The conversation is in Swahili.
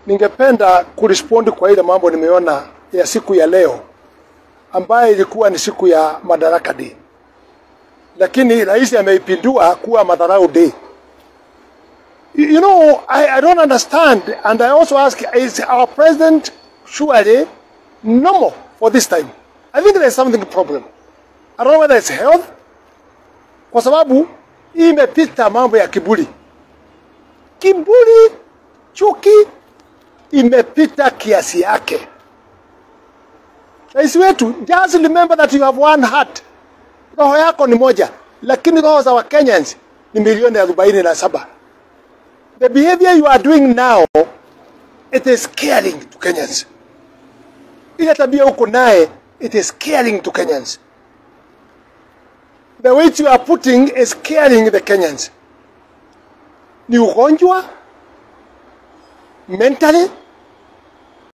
Ningependa kurespondi kwa ile mambo nimeona ya siku ya leo ambayo ilikuwa ni siku ya Madaraka Day, lakini rais ameipindua kuwa Madarau Day. You you know, I, I don't understand and I also ask, is our president surely normal for this time? I think there's something problem. I don't know whether it's health, kwa sababu hii imepita mambo ya kiburi. Kiburi, chuki imepita kiasi yake. Rais wetu, just remember that you have one heart. Roho yako ni moja, lakini roho za Wakenyans ni milioni arobaini na saba. The behavior you are doing now, it is scaring to Kenyans. Ile tabia uko naye, it is scaring to Kenyans. The weight you are putting is scaring the Kenyans. Ni ugonjwa mentally,